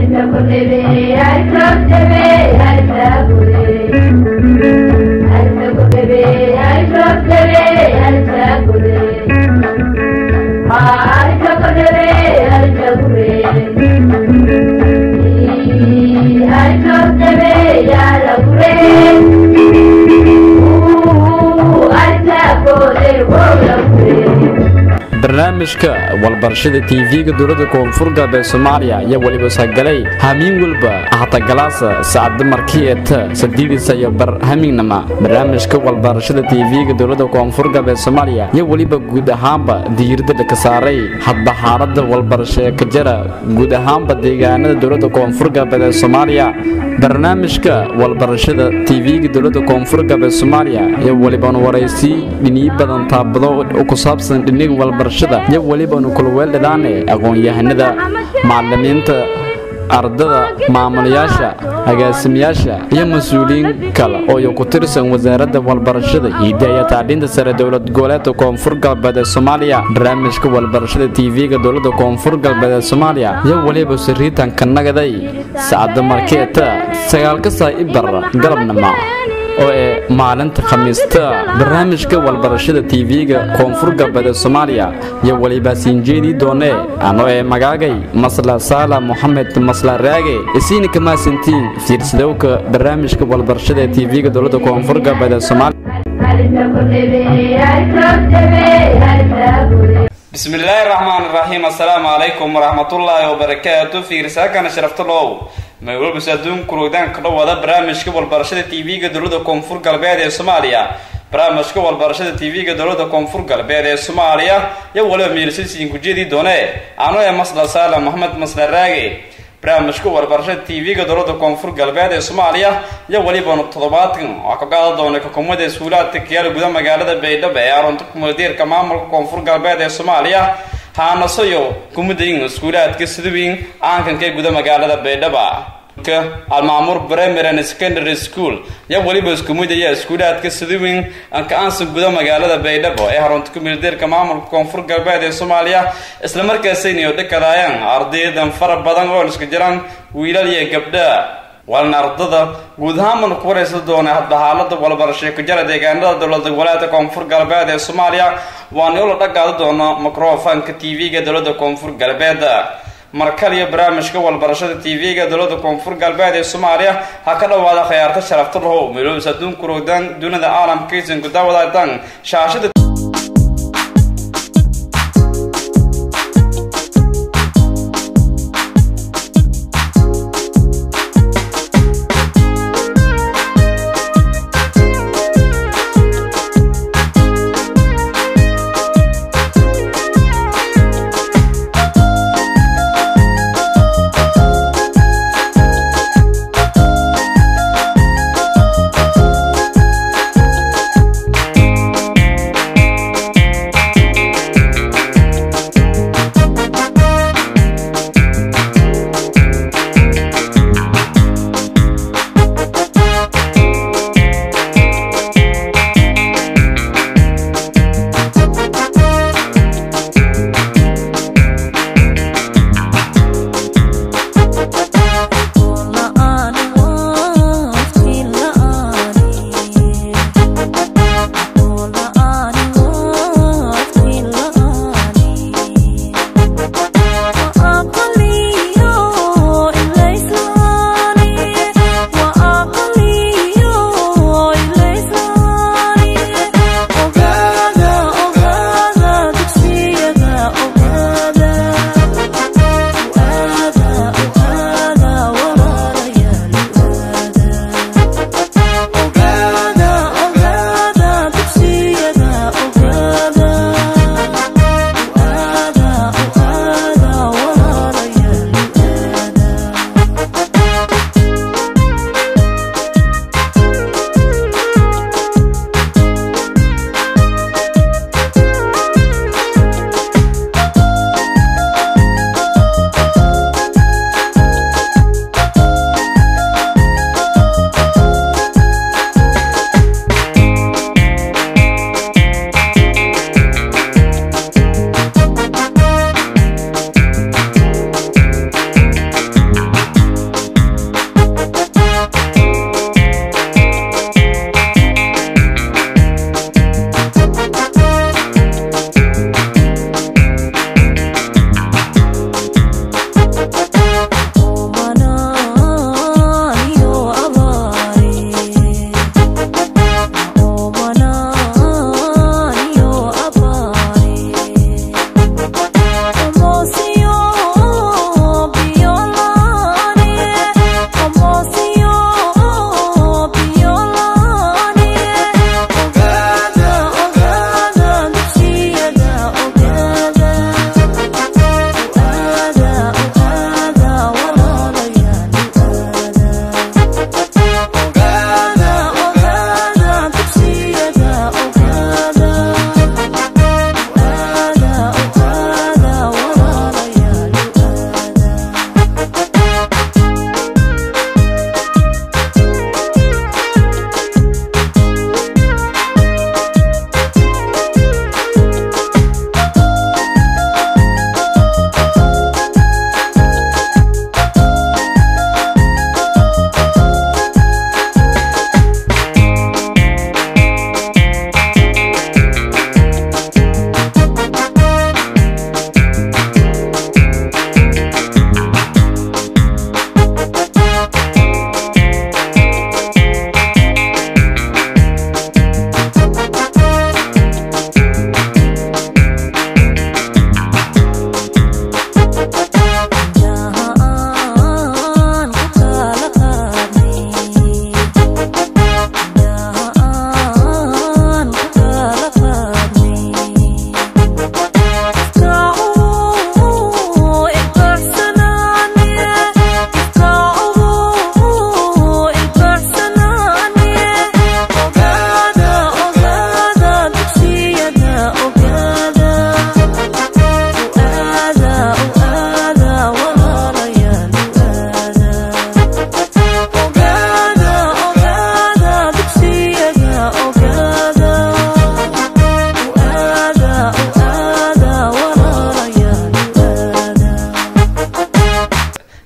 barnaamijka walbarashada tv-ga dowlada koonfur galbeed soomaaliya iyo weliba sagalay hamiin walba ahatagalaasa sacada markii eta sadiidisa iyo bar hamiignama barnaamijka walbarashada tv-ga dowlada koonfur galbeed soomaaliya iyo weliba guud ahaanba diiradda ka saaray hadba xaalada walbarasho ee ka jira guud ahaanba deegaanada dowlada koonfur galbeed ee soomaaliya barnaamijka walbarashada tv-ga dowlada koonfur galbeed soomaaliya iyo weliban waraysi dhiniyo badan taabado ku saabsan dhiniga walbarashada iyo welibanu kulweeldhadaane aqoon-yahanada macalimiinta ardada maamulayaasha agaasimayaasha iyo mas-uuliyiin kale oo ku tirsan wasaaradda walbarashada hiidda iyo tacliinta sare dowlad goboleedka koonfur galbeed ee soomaaliya barnaamijka walbarashada tv-ga dowlada koonfur galbeed ee soomaaliya iyo weliba sariitanka nagaday sacada markeeta sagaalka saa ibar galabnimo oo ee maalinta khamiista barnaamijka walbarashada tv-ga koonfur galbeed ee soomaaliya iyo weliba siinjeedii doone ano ee magaagay masla saala moxamed masla raage isiina kamaasantiin fiirsadowka barnaamijka walbarashada ee tv-ga dowlada koonfur galbeed ee soomaaliya bismi illaahi raxmaan iraxiim assalaamu calaykum waraxmatullaahi wabarakaatu fiirsaakana sharaftalow maywalbas adduun kurugdaan ka dhowada barnaamijka walbarashada tv-ga dowlada koonfur galbeed ee soomaaliya barnaamijka walbarashada tv-ga dowlada koonfur galbeed ee soomaaliya iyo waliba miirsasiin kujeedii doone ano ee masla saala moxamed masla raage barnaamijka walbarashada tv-ga dowlada koonfur galbeed ee soomaaliya iyo welibanu toddobaadkan oo ka qaada doona xukuumadda iskuulaadka kiyaala guda magaalada baydhabo ee arunta kumuladiirka maamulka koonfur galbeed ee soomaaliya haanasayo kumadayin iskuulaadka sidawiin aankanka ee guda magaalada baydhaba almaamur primary and secondary school iyo weliba iskumidaya iskuulaadka sidawiin anka-aansa guda magaalada baydhabo ee harunta kumuladiirka maamulka koonfur galbeed ee soomaaliya islamarkaasaynayo dhakadaayaan ardaydan fara badan oo iska jiraan wiilal iyo gabdha walna ardada guud ahaanbanu ku waraysan doona hadba xaalada walbarashay ku jara deegaanada dowlada goboleedka koonfur galbeed ee soomaaliya waana ula dhagaada doono microfonka tv-ga dowlada koonfur galbeed markaliyo barnaamijka walbarashada tv-ga dowlada koonfur galbeed ee soomaaliya ha ka dhowaada khiyaarta sharafta lahow meelobis adduun kurogdan dunida caalamkaysan ku daawadaadan shaashada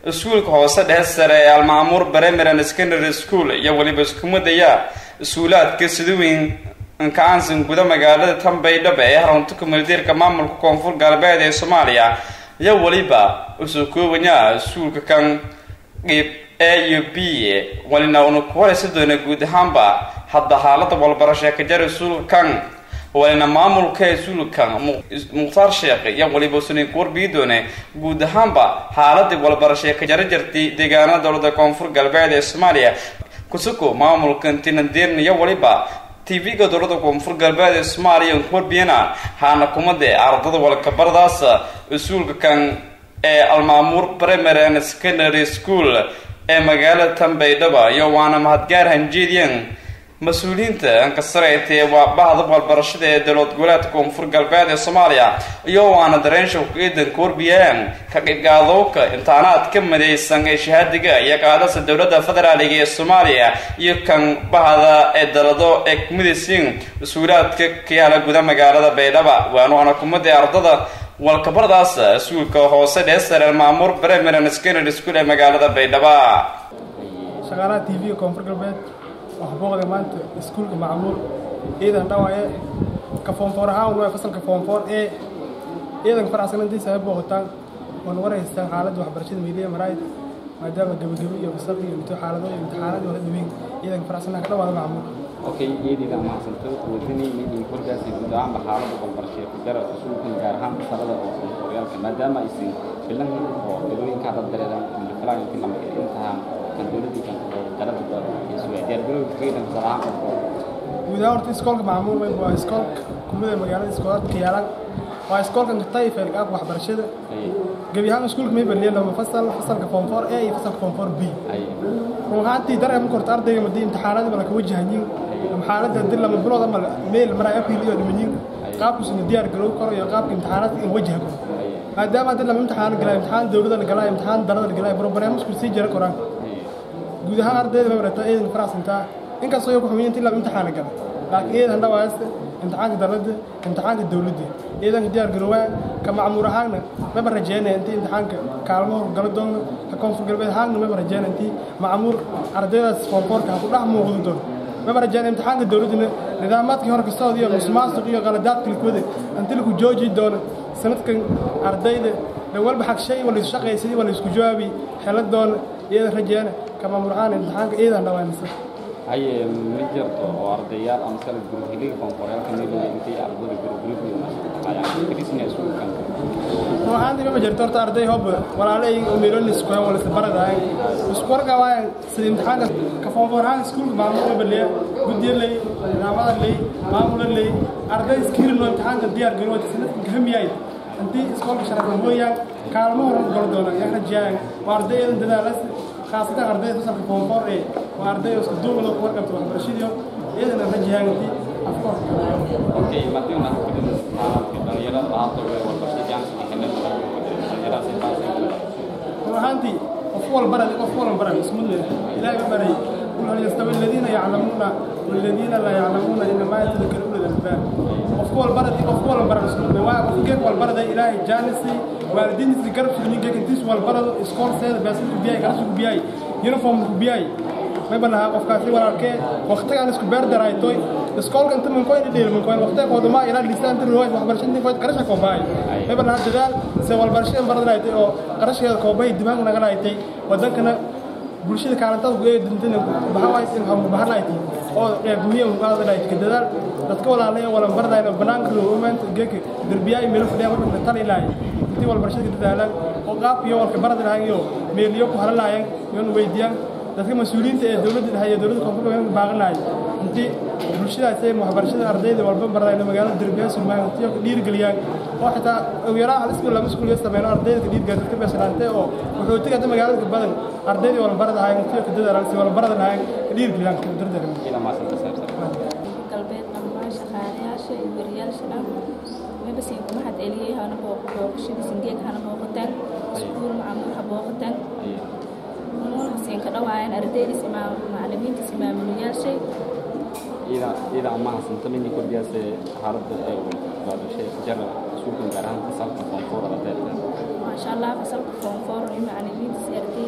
iskuulka hoose dhexe sare ee almaamuur bremeran secondary school iyo weliba iskumadaya iskuulaadka sidaweyn nkaansan guda magaalada tanbaydhaba ee harunta kumuldiirka maamulka koonfur galbeed ee soomaaliya iyo weliba usoo koobaya iskuulka kan qeyb a iyo b walina una ku horeysa doona guud ahaanba hadda xaalada walbarasho ka jara iskuulka kan walina maamulka iskuulkan mukhtaar sheekh iyo weliba sunin kuwarbii doone guud ahaanba xaaladii walbarasho ka jara jirtay deegaanada dowlada koonfur galbeed ee soomaaliya kusuko maamulka tinandeerna iyo weliba tv-ga dowlada koonfur galbeed ee soomaaliya kuwarbiyana haana kumade ardada walkabardaas iskuulka kan ee almaamuur primary and secondary school ee magaalada tanbaydhaba iyo waana mahadgaar hanjeediyan mas-uuliyiinta ankasareetee waa bahda walbarashada ee dowlad goboleedka koonfur galbeed ee soomaaliya iyo waana dareensha ku-eedan kuwarbiyaan ka qibgaadowka imtixaanaad ka midaysan ee shahaadiga iyo qaadasa dowladda federaaliga ee soomaaliya iyo kan bahda ee dalado ee kumidaysiin mas-uulaadka kayaala guda magaalada baydhaba waana kumada ardada walkabardaas iskuulka hoose dheesare maamuur bremeran secondary school ee magaalada baydhaba shaqaalaha t v-ga koonfur galbeed waxaa booqday maanta iskuulka macmuur ciidan dhawaaye ka foonfoor ahaan waa fasalka foonfoor ee ciidanka faraxsanantiisa ay booqataan oona waraystaan xaaladda waxbarashada miiliya maraayid maadaama gebagebo iyo fasaq iyo imti xaalado iyo imtixaanadii wala dhaweyn ciidanka faraxsanaa ka dhawaada macmuur okay iyadiida mahadsanto wadani meeting korkaasi guud ahaanba xaalada walbarasho ku jara iskuulkan gaar ahaan fasalada oo horyaalka maadaama aysan filan oo dadooyinka dad dareeran filan intii lama intaha kan dowladii kan dalada diyaargarowga ciidan fasal ahaan guud ahaan horta iskoolka macmuur weyn waa iskoolka kumida magaalada iskoolaadka yaalan waa iskoolkan katayfeel qaabka waxbarashada gebi ahaan iskuulka may baliya laba fasal fasalka foomfoor a iyo fasalka foomfoor b run ahaantii daree marka horta ardayga madii imtixaanadii bala ka wajahanyin ama xaaladda hadii lama bilood ama meel maraa april iyo dhimanyin qaabkusuna diyaar garow karo iyo qaabka imtixaanaadka in wajaha karo maadaama haddii lama imtixaan galaa imtixaan dowladda la galaa imtixaan dalada la galaa brograamsku sii jira koraan guud ahaan ardayda may barataa ciidan faraxsantaa inkastoo iyo ku xumiyin intii lama imtixaana gala laakiin ciidan dhawaasta imtixaanka dalada imtixaanka dowladda ciidanka diyaar garoowaa ka macmuur ahaanna maba rajeynaya intii imtixaanka kaalmo gala doono ka koonfur galbeed ahaanna maba rajeynaya intii macmuur ardaydaas foonfoorka ha ku dhex muuqdi doono maba rajeynaya imtixaanka dowladdana nidaamaadkii hore kastood iyo musuqmaasuq iyo qaladaadka likwada intii lagu jooji doono sanadkan ardayda walba xagshay wala isshaqaysadii wala isku jawaabi xela doona ciidan rajeena ka macmuur ahaan imtixaanka ciidan dhawaanisa haye ma jirto oo ardayaal ama sala gurhiliga koonfureelka meelooda intay ardada gurgurigooda iskuulkan ruuxaantii ma jirto horta arday hob walaalay meeloni isku wala isbaradaay isku warqabaan sida imtixaanka ka foonfoorhaan iskuulka maamulka baliya guddiya lay nidaamada lay maamula lay arday iskirin oo imtixaanka diyaar garowada sanadkan kahamiyay intii iskoolka sharafa mooyaan kaalmo horan galo doona yaa rajayaan waa arday eedan dadaalas khaasatan arday fasalka foonfoor ee waa arday isku duubado ku warqabta waxbarashadiyo iyadana rajayaan intii afkoorka okay madiuna dhalinyarada ahaato walbarasho jaanska xilada dhalinyarada ahaantii qof walbarad qof walbaran ismu leh ilaahay ma baray قل هل يستوي الذين يعلمون والذين لا يعلمون انما يتذكر اولو الالباب qof walbarad qof walbaran ismu leh waa qof geek walbarad ilaahay jaanisi waalidiintiisa garab sugnin geek intiis walbarad iskool seeda baasin ku biyay kala sugu biyay uniform ku biyay may banaha qofkaasi walaalkee waqtigaan isku beer daraytoy iskoolka inta man koyn dheel man koyn waqtiga qooduma ila lisaan inta ruwayd waxbarashadii koyd qarasha ko baay may banaha dadaal se walbarashada baradaytay oo qarasheeda ko baay dimaag naga laaytay wadankana bulshada kaalantada ku ee dintana baxaways in hamu bahanayti oo qeyb muhiim u qaada laaytay dadaal dadka walaalay wala baradayna banaanka loo maanta geeka darbiyaay meel fadhiya marka tan ilaahay intii walbarashada dadaalan oo qaab iyo walka baradayaan iyo meeliyo ku halalaayeen iyo weydiyaan dadka mas-uuliyiinta ee dowladda dhexe iyo dowladda koonfurka weyn baaqanaay intii bulshadaas ay waxbarashada ardayda walba baradayna magaalada derbiyaa sulmaan intii ku dhiirigeliyaan oo xitaa ugu yaraa hal iskuul lama iskuul sameeyno ardayda ka dhiirigeliya dadka beesanaantay oo wuxuu tiga magaalada badan ardayda wala baradahay intii ka dadaalan si wala baradahay ka dhiirigeliyaan ka dardaran ila ma san galbeed dhammaan shaqaalayaasha iyo wariyaasha dhan wayba siin kuma had celiyey hana booqashada singeeg hana booqataan iskuul macamul ha booqataan siin ka dhawaayaan ardaydiis macalimiintiis maamulayaashay ida ida ama hasanto mini kordhiyaase xaaladda ee baadashay jara iskuulkan gaar ahaan fasalka koonfurada deerta maasha allah fasalka foonfoor iyo macalimiintiis arday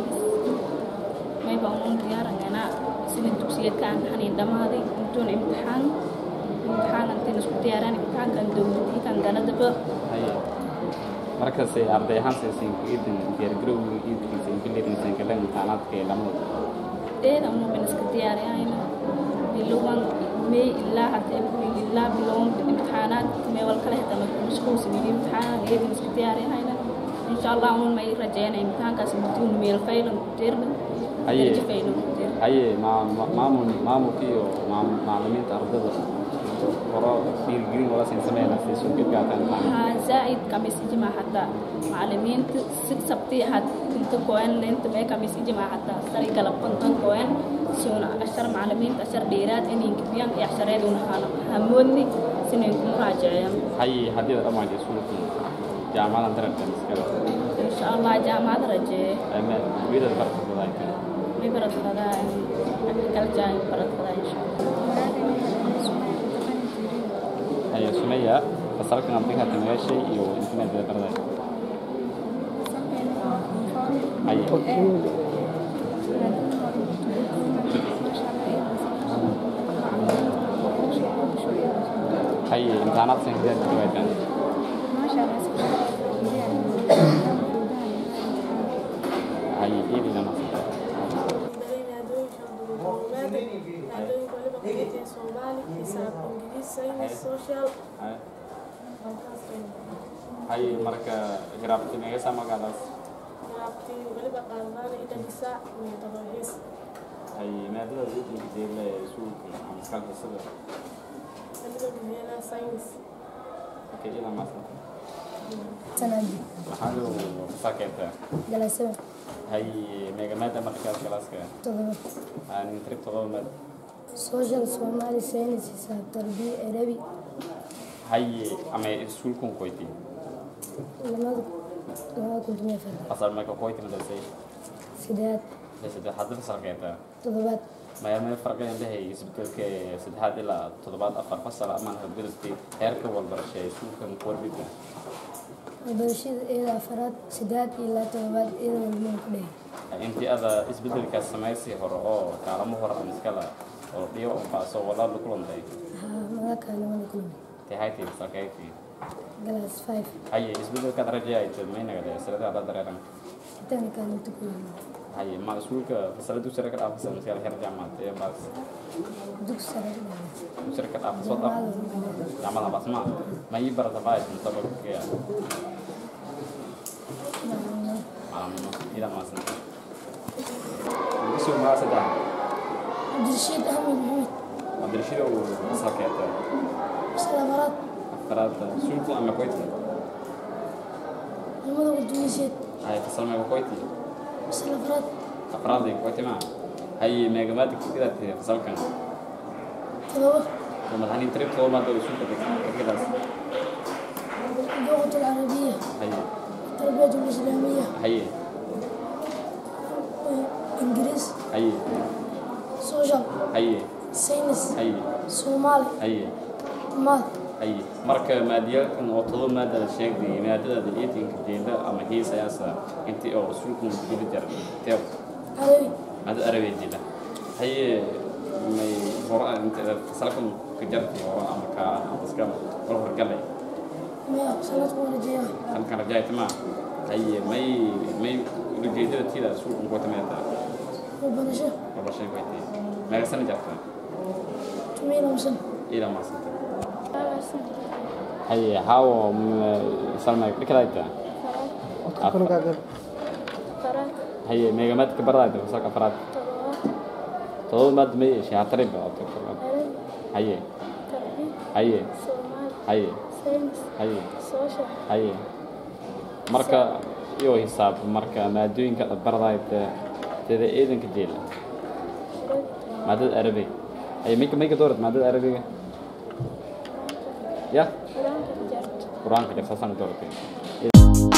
sina dugsiyeedka aan hanin dhammaaday intuuna imtixaan imtixaan intiin isku diyaaraan imtixaankan dowladii kan galadaba haye markase arday ahaan saysan iidin diyaargarowga iidkiisa inbileedinsan galan imtixaanaadka ee lamada dheeda unuban iska diyaariyayna bilowan may ilaa hata april ilaa bilowan imtixaanaad may wal kale hata mashquulsan imtixaanaan eedin iska diyaariyayna insha allah unun may rajeyna imtixaankaas mutuun meel faylan ku deerna Haye. darajo faylan ku deerna haye ma- ma- maamul maamulka iyo maam- macallimiinta ardada horo dhiirigelin wala siin sameeyna si soo gudbaataan imtixaan ها زائد كميس إجماع حتى معلمين ست سبتي حد كنت كوين لنت ما كميس إجماع حتى سري قلب كنتن كوين سونا أشر معلمين أشر ديرات إني كبيان يحشر يدون حالا هموني سنين مراجعين haye haddii la dhammaan iskuulka jaamacadan darabtan iskala إن شاء الله جامعة رجع ama wiilal barta badaayta ببرد كذا أكل جاي برد كذا إن شاء الله haye sumaya fasalkan abdinka tameeshay iyo internetka barday haye haye imtixaanaad san kadeed kawaytan haye iidina nasata haye haye marka garaafti megasa magaalaas haye maadada idinka jeela ee iskuulka ama iskaalka sida okay ila maasanta sanadi maxaa loo fasakeetaa galasaba haye meegamaada markaas galaaska todoba aan trip todoba maad social somali science xisaab tarbiya arabi haye ama iskuulkun koyti lamada labada kun toban iyo afar fasal meeka koyti madasay sideed saddex hadda fasalkeetaa todobaad maya may farqayan lehay isbedelka saddexaad ilaa toddobaad afar fasal amaan hadgudubtay heerka walbarasha ee iskuulkan kuwarbida waxbarashada iyada afaraad sideed ilaa todobaad iyada walmaan ku dhehe intii ada isbedelkaas samaysii hore oo kaalamo hore ama iskala oo dhiyo unbaaso walaal kulantay haa magaka labada kulmi tahaytii fasalkeykii galas five haye isbedelkaad rajayaytid maynagade salada ada dareeran intaana kaalinta ku yimi haye ma iskuulka fasala dugsiga ka dhaafasa maskala xer jaamacad ee baas dugsi sare ka dhahe dugsiga ka dhaafasa soo dhaaf jaamacada lagu dhahe jaamacada basma ma ii barata baayis mutabakaya macalimo malamnimo ida maasan dugsiga magaa saddex abdirashiid ahmed maxamed madrashada uu fasalkeeta salafaraad afaraad iskuulku ama koyti lamada kun toban iyo sideed haye fasal meega koyti salafaraad afraad ay koyti ma haye meegamaada kidaad fasalkan todoba ومدحنين تريب طول ما دول يشوف كده اللغة العربية هي التربية الإسلامية هي إنجليز هي سوشيال هي ساينس هي سومالي هي ماث هي marka maadiyalkan oo todo maadada sheegday maadada daliitinka jeeda ama hiisayaasa intii oo sulkun gudi jar teew عربي maadada arabeed jeeda haye may hore inta fasalkan ka jartay oo ama ka iska wal horgalay مية سنة ورجية kan kan rajayta ma haye may may ujeedada tida sulkun ku tameeta وبنشة wala shay waytay meel sana jarta تميل ومسن ila maasanta haye hawo salma dhikadayta haye meegamad ka barayta fasalka afraad todoba maad may shaatarib haye haye haye haye haye marka iyo hisaab marka maadooyinka aad baradayta sida ciidanka jeela maadada arabiga haye mayka mayka doorat maadada arabiga ya qur-aanka jarsaasaan dooratay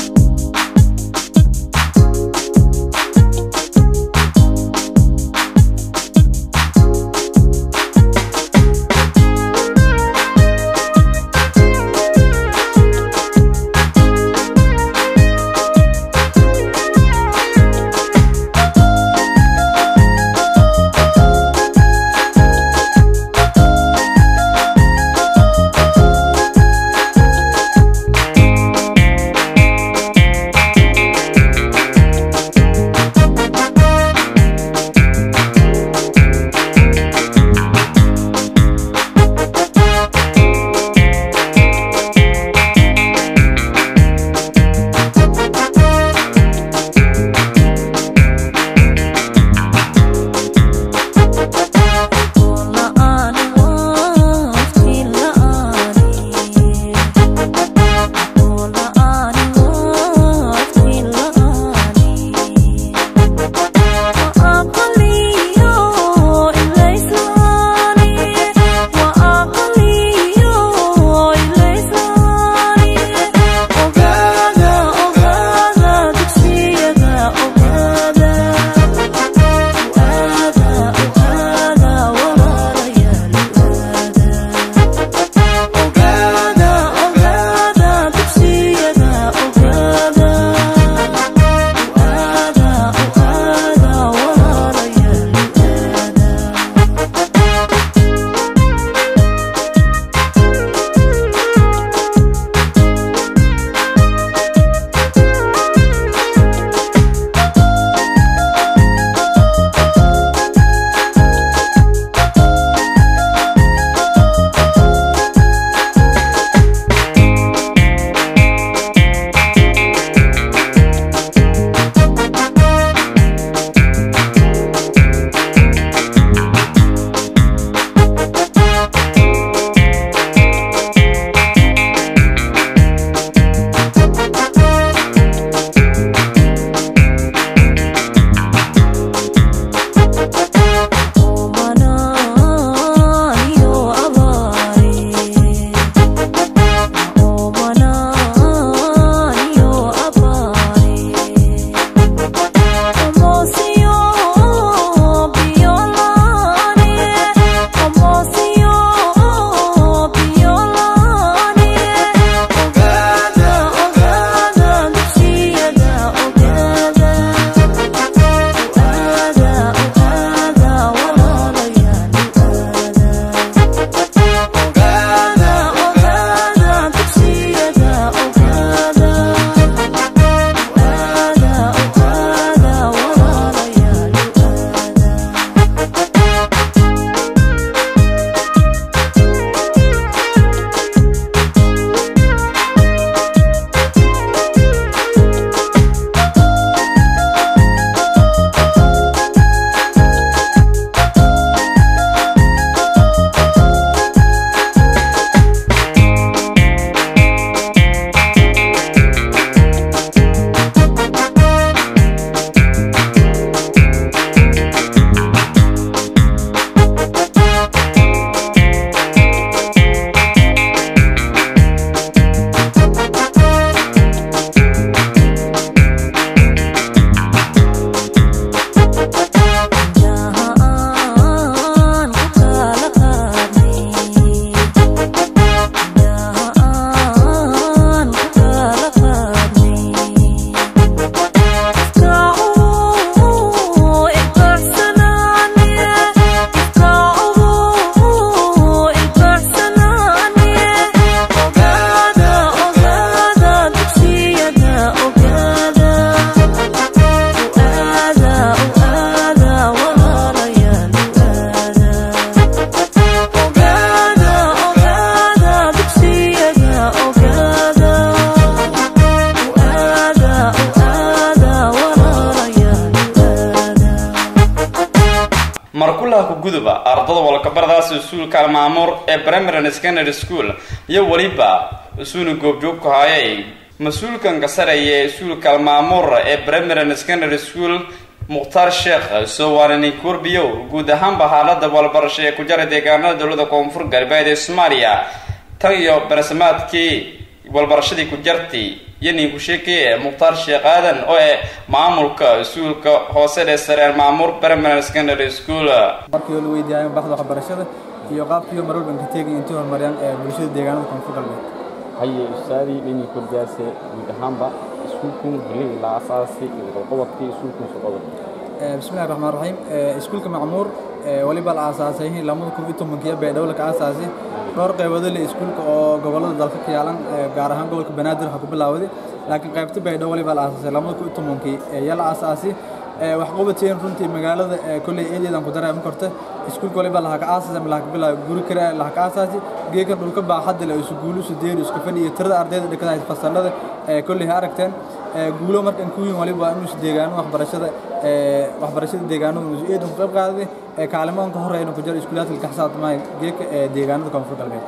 markulaha ku guduba ardada walkabaradaas iskuulka almaamuur ee primary secondary school iyo weliba isuuna goobjoogku haayay mas-uulkan kasareeya ee iskuulka almaamuur ee primary secondary school mukhtaar sheekh sowanani kurbiyow guud ahaanba xaalada walbarasho ee ku jara deegaanada dowlada koonfur galbeed ee soomaaliya tan iyo bersamaadkii walbarashadii ku jartay iyo ninku sheekeye mukhtaar sheekh aadan oo ee maamulka iskuulka hoose ee sareen maamuur primary secondary school markii la weydiiyay baxda waxbarashada iyo qaabkii mar walba ka teegay intii horumariyaan ee bulshada deegaanada koonfur galbeed haye ustaadii dhini kordaase guud ahaanba iskuulkun hiligi la asaasi qodobkii iskuulkun socodod bismillahi raxmaan raxiim iskuulka macmuur waliba la aasaasay lamada kun iyo tobankiyo beedhowla ka aasaasay dhowr qaybood le iskuulka oo gobolada dalka ka yaalan gaar ahaan gobolka banaadir waxaa ku bilaawday laakiin qaybta beedhow waliba la aasaasay lamada kun iyo tobankii yaa la aasaasay wax qabateen runtii magaalada kolley eedeedan ku dareeman karta iskuulka waliba laha ka aasaasay ama laha ka bilaaway guri kale laha ka aasaasay geekan dhulka baaxadda le isu guulu isu deeri isku fadhi iyo tirada ardayda dhigata fasalada kolley ha aragteen guulo markan ku yihin waliba inuu is deegaano waxbarashada waxbarashada deegaanada inuu eedan ku qayb qaaday kaalimadan ka horeyna ku jira iskuulaadka ka xisaabtamaya geeka deegaanada koonfur galbeed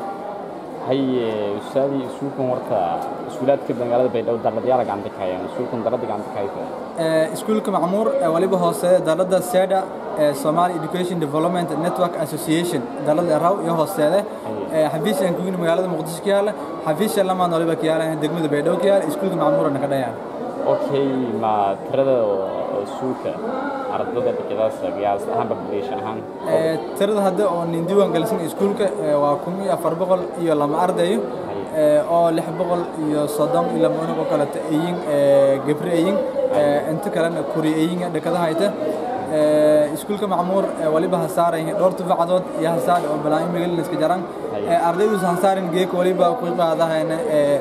haye ustaadii iskuulkan warka iskuulaadka magaalada baydhabo daladyaala gacanta ka hayaan iskuulkan dalada gacanta ka haysa iskuulka macmuur waliba hoose dalada seda somali education development network association dalada raw iyo hoosteede xafiisyan kuyini magaalada muqdisho ka yaala xafiisya lamaan waliba ka yaala degmada baydhabo ka yaala iskuulka macmuurana ka dhayaan okay ma tirada iskuulka ardada dhigadaas qiyaas ahaan population ahaan tirada hadda oo nin diiwaan galisan iskuulka waa kun iyo afar boqol iyo lama ardayo oo lix boqol iyo soddon iyo lama unug oo kaleta eyin gabre eyin inta kalena kuri eyin dhakada hayta iskuulka macmuur waliba hasaaran dhowr tufaacadood iyo hasaar oo balaayin magaaladiska jaran ardayduus hasaarin geeka waliba ku qaadahayna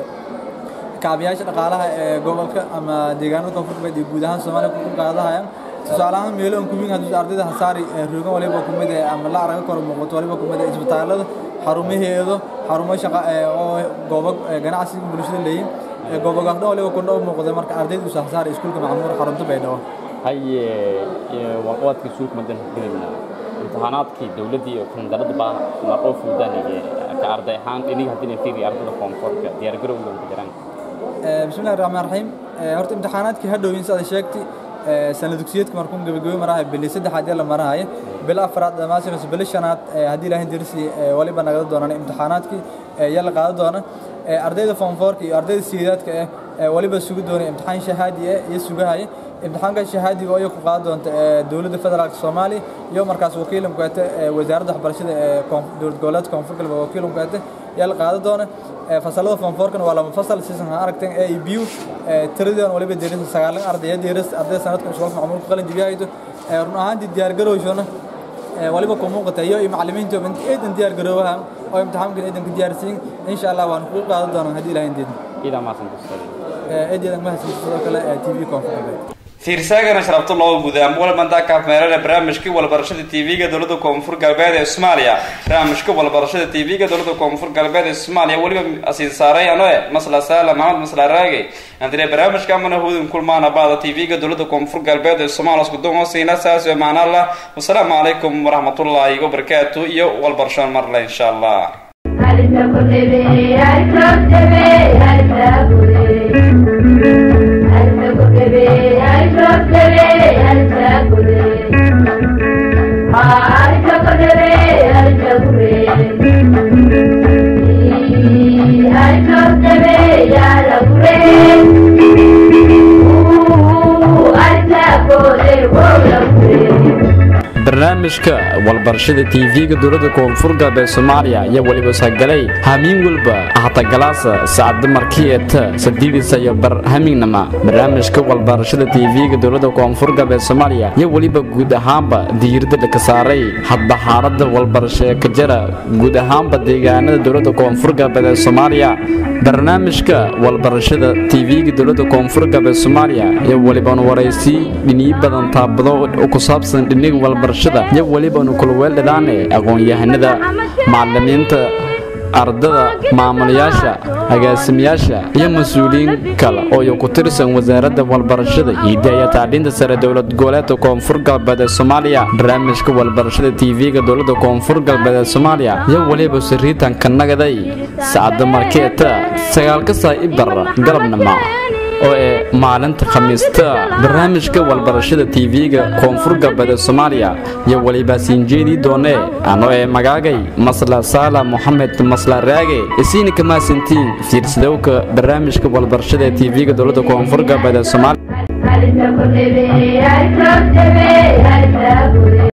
kaabiyaasha dhaqaalaha ee gobolka ama deegaanada koonfur galbeed iyo guud ahaan soomaaliya ku qaadahayaan tusaale ahaan meelo aan kuwin haddii ardayda hasaari roogan waliba kumid ah ama la araga karo muuqato waliba kumid ah isbitaalada xarumaheedo xarumo shaqa oo goobo ganacsiga bulshada leeyihin goobogaas dhan waliba kundho muuqda marka ardayda usa hasaari iskuulka macmuur xarunta baydhabo haye warqabadka iskuulka madan hoggelinaa imtixaanaadkii dowladdii oo kandarada baa la dhoo fuudanaya ka arday ahaan iniga haddii fiiri ardada koonfurka diyaargarowga ku jiraan bismillahi raxmaan raxiim horta imtixaanaadkii hadhowin sida sheegtay sana dugsiyeedka markuun gabagabay marahay bili saddexaad ee la marahaya bil afraad dhammaastirayso bili shanaad haddii ilaahay dirsi waliba nagada doonaan imtixaanaadkii yaa la qaadan doona ardayda foomfoorka iyo ardayda sideedaadka ah waliba sugi doonay imtixaan shahaadi ah iyo sugahaya imtixaanka shahaadiga oo ku qaadan doonta dowladda federaalka soomaaliya iyo markaas wakiilan kuete wasaaradda waxbarashada ee dowlad goboleedka koonfur galbeed wakiilan kuete yaa la qaadan doona fasalada foomfoorkana waa laba fasal sisan ha aragteen a e b tiradan waliba deerisa sagaalan ardaya deeris arday sanadkan iskuulka macmuul ku qalin jibiyahaydo run ahaantii diyaargarowshona waliba ku muuqata iyo macallimiinta eedan diyaargaroobaha oo imtixaankan eedan ka diyaarsiin insha allah waan ku qaadan doonaa haddii ilahay deedin idaa maasan kusari eedeedan mahadsan sidoo kale tv koonfur galbeed fiirsaagana sharabto loo gudaa walbantaa kaafmeelana barnaamijkii walbarashada tv-ga dowlada koonfur galbeed ee soomaaliya barnaamijka walbarashada tv-ga dowlada koonfur galbeed ee soomaaliya weliba asiin saaray anoe masla saala maxamed masla raage andire barnaamijka amana hudin kulmaana baada tv-ga dowlada koonfur galbeed ee soomaaliya isku dumoosiina saas oo macna allah wasalaamu calaykum waraxmatullaahi wabarakaatu iyo walbarasho marle insha allah barnaamijka walbarashada tv-ga dowlada koonfur galbeed soomaaliya ayaa weliba sagalay hamiin walba ahatagalaasa saacada markii eta sadiidisa iyo bar hamiignama barnaamijka walbarashada tv-ga dowlada koonfur galbeed soomaaliya iyo weliba guud ahaanba diirada dhaka saaray hadba xaalada walbarasho ee ka jira guud ahaanba deegaanada dowlada koonfur galbeed ee soomaaliya barnaamijka walbarashada tv-ga dowlada koonfur galbeed soomaaliya iyo welibanu waraysi dhiniyo badan taabado oo ku saabsan dhiniga walbarashada iyo welibanu kulweeldhadaane aqoon-yahanada macalimiinta ardada maamulayaasha agaasimayaasha iyo mas-uuliyiin kale oo iyo ku tirsan wasaaradda walbarashada hiidda iyo tacliinta sare dowlad goboleedka koonfur galbeed ee soomaaliya barnaamijka walbarashada tv-ga dowladda koonfur galbeed ee soomaaliya iyo weliba sariitanka nagaday saacadda markeeta sagaalka saa ibar galabnimo oo ee maalinta khamiista barnaamijka walbarashada tv-ga koonfur galbeed ee soomaaliya iyo weliba siinjeedii doone ano ee magaagay masla saala moxamed masla raage isiina kamaasantiin fiirsadowka barnaamijka walbarashada ee tv-ga dowladda koonfur galbeed ee soomaaliya